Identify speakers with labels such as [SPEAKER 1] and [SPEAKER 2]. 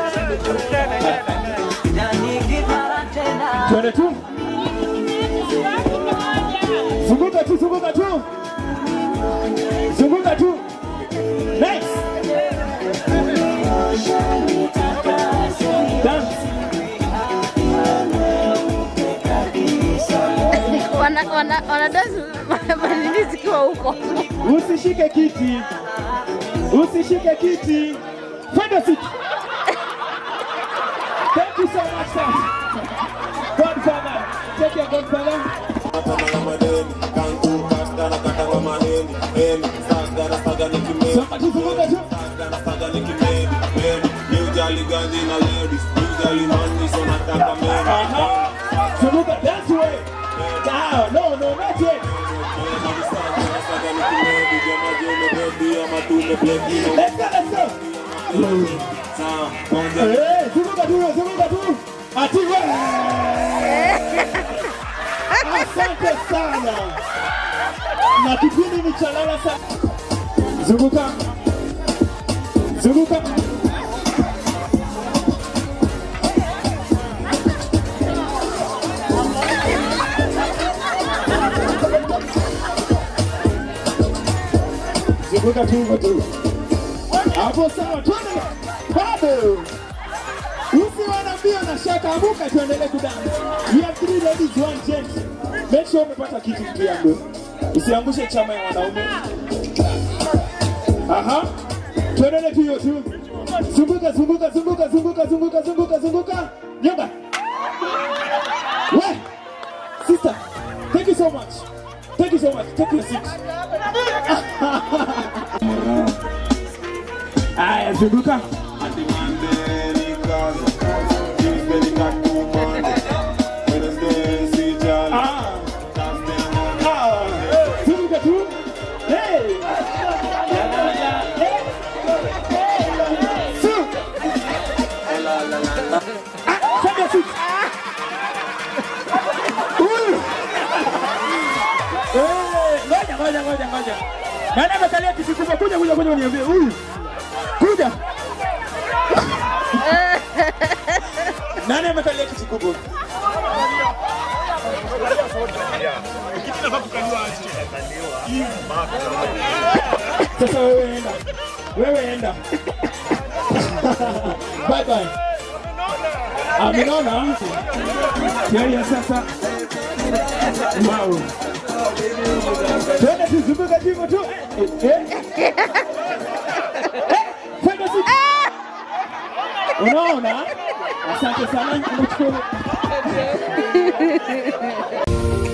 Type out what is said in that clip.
[SPEAKER 1] Twende tu. Zunguka tu, zunguka tu. Zunguka tu. Next. Dance.
[SPEAKER 2] wana wana wanadansi manini zikiwa huko.
[SPEAKER 1] Usishike kiti. Usishike kiti. Find a seat. Thank you so much, sir. Godfather. Take your godfather. Somebody zunguka tu. Aha. Zunguka dance way. Ah, no, no, not yet. Let's go, let's go. Eh, zunguka tu, zunguka tu. Ati we. Asante sana. Na kipindi ni cha lala sana. Zunguka. Zunguka. Zunguka tu hivyo tu. Hapo sawa, twende. Bado. Usiwe na mbio na shaka, amuka tuendelee kudance. We have three ladies, one gent. Make sure umepata kiti mtu yangu. Usiangushe chama ya wanaume. Aha. Tuendelee tu hiyo tu. Zunguka, zunguka, zunguka, zunguka, zunguka, zunguka, zunguka. Nyonga. We. Sister, thank you so much. Thank you so much. Take your seat. Aya, zunguka. Ah. Ah. Zunguka tu. Hey. Su. Ah, take your seat. Huyu. Eh, Ngoja, ngoja, ngoja, ngoja. Nani amekalia kiti kubwa? Kuja, kuja, kuja uniambie. Huyu. Kuja. Nani amekalia kiti kubwa? Sasa wewe enda. Wewe enda. Bye bye. Amenona. Yeye sasa. Wow. Twende tuzunguka hivyo tu. Eh, eh. Eh, twende tu. Unaona? Asante sana. Nimeshukuru.